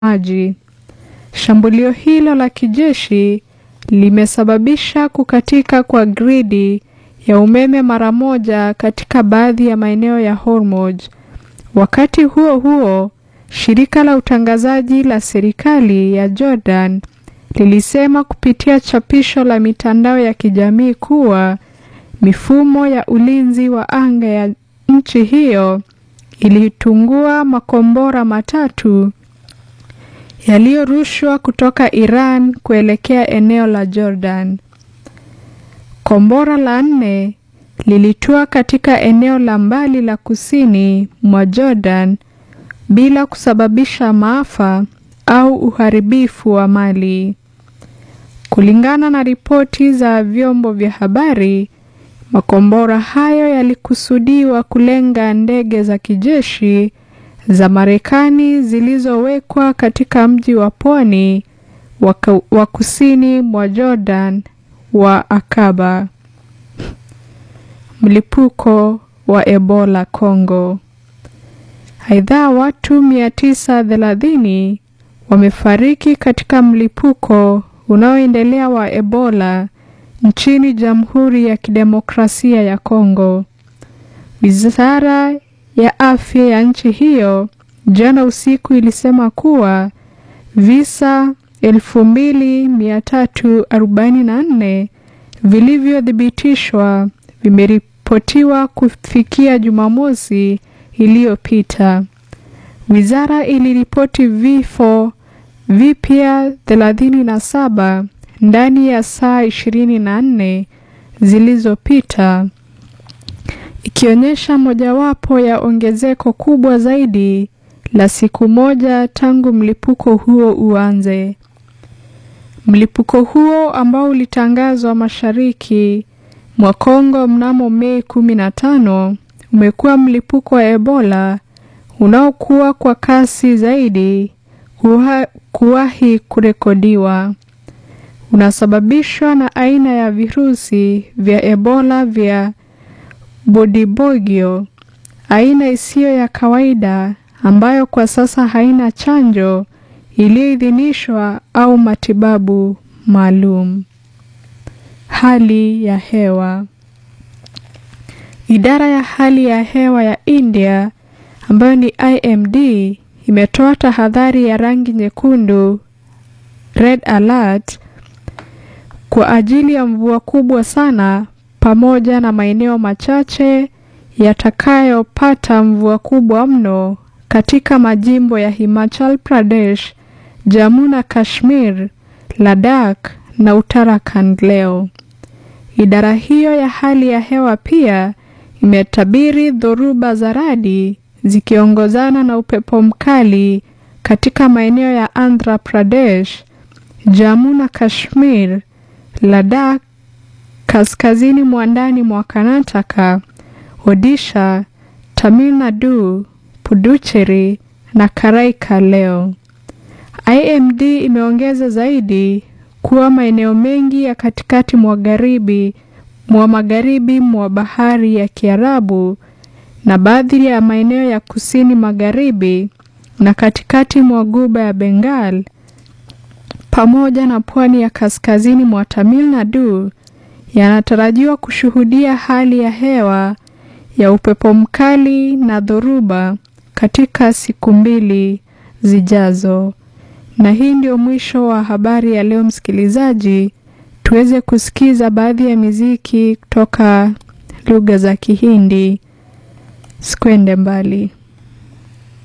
maji. Shambulio hilo la kijeshi limesababisha kukatika kwa gridi ya umeme mara moja katika baadhi ya maeneo ya Hormuz. Wakati huo huo, shirika la utangazaji la serikali ya Jordan lilisema kupitia chapisho la mitandao ya kijamii kuwa mifumo ya ulinzi wa anga ya nchi hiyo ilitungua makombora matatu yaliyorushwa kutoka Iran kuelekea eneo la Jordan. Kombora la nne lilitua katika eneo la mbali la kusini mwa Jordan bila kusababisha maafa au uharibifu wa mali. Kulingana na ripoti za vyombo vya habari, makombora hayo yalikusudiwa kulenga ndege za kijeshi za Marekani zilizowekwa katika mji wa pwani wa kusini mwa Jordan wa Akaba. Mlipuko wa Ebola Kongo. Aidha, watu 930 wamefariki katika mlipuko unaoendelea wa Ebola nchini Jamhuri ya Kidemokrasia ya Kongo. Wizara ya afya ya nchi hiyo jana usiku ilisema kuwa visa 2344 vilivyothibitishwa vimeripotiwa kufikia Jumamosi iliyopita. Wizara iliripoti vifo vipya 37 ndani ya saa 24 zilizopita ikionyesha mojawapo ya ongezeko kubwa zaidi la siku moja tangu mlipuko huo uanze. Mlipuko huo ambao ulitangazwa mashariki mwa Kongo mnamo Mei 15 umekuwa mlipuko wa Ebola unaokuwa kwa kasi zaidi kuwahi kurekodiwa. Unasababishwa na aina ya virusi vya Ebola vya Bundibugyo, aina isiyo ya kawaida ambayo kwa sasa haina chanjo iliyoidhinishwa au matibabu maalum. Hali ya hewa. Idara ya hali ya hewa ya India ambayo ni IMD imetoa tahadhari ya rangi nyekundu red alert kwa ajili ya mvua kubwa sana pamoja na maeneo machache yatakayopata mvua kubwa mno katika majimbo ya Himachal Pradesh, Jammu na Kashmir, Ladakh na Uttarakhand leo. Idara hiyo ya hali ya hewa pia imetabiri dhoruba za radi zikiongozana na upepo mkali katika maeneo ya Andhra Pradesh, Jammu na Kashmir, Ladakh, kaskazini mwa ndani mwa Karnataka, Odisha, Tamil Nadu, Puducherry na Karaika leo. IMD imeongeza zaidi kuwa maeneo mengi ya katikati mwa magharibi mwa magharibi mwa bahari ya Kiarabu na baadhi ya maeneo ya kusini magharibi na katikati mwa guba ya Bengal pamoja na pwani ya kaskazini mwa Tamil Nadu yanatarajiwa kushuhudia hali ya hewa ya upepo mkali na dhoruba katika siku mbili zijazo. Na hii ndio mwisho wa habari ya leo, msikilizaji. Tuweze kusikiza baadhi ya miziki kutoka lugha za Kihindi. Sikwende mbali.